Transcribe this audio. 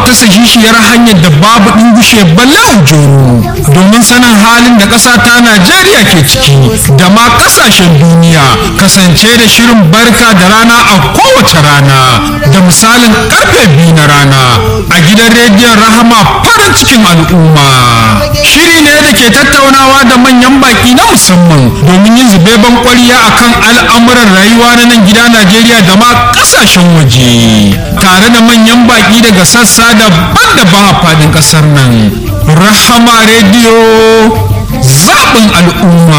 wata sahihiyar hanyar da babu ɗingushe balle ujoro domin sanin halin da ƙasa ta najeriya ke ciki da ma ƙasashen duniya kasance da shirin barka da rana a kowace rana da misalin karfe biyu na rana a gidan rediyon rahama farin cikin al'umma shiri ne da ke tattaunawa da manyan baki na musamman domin yin zubeban kwariya akan al'amuran rayuwa na nan gida najeriya da ma ƙasashen waje tare da manyan baki daga sassa daban-daban a faɗin ƙasar nan rahama rediyo zaɓin al'umma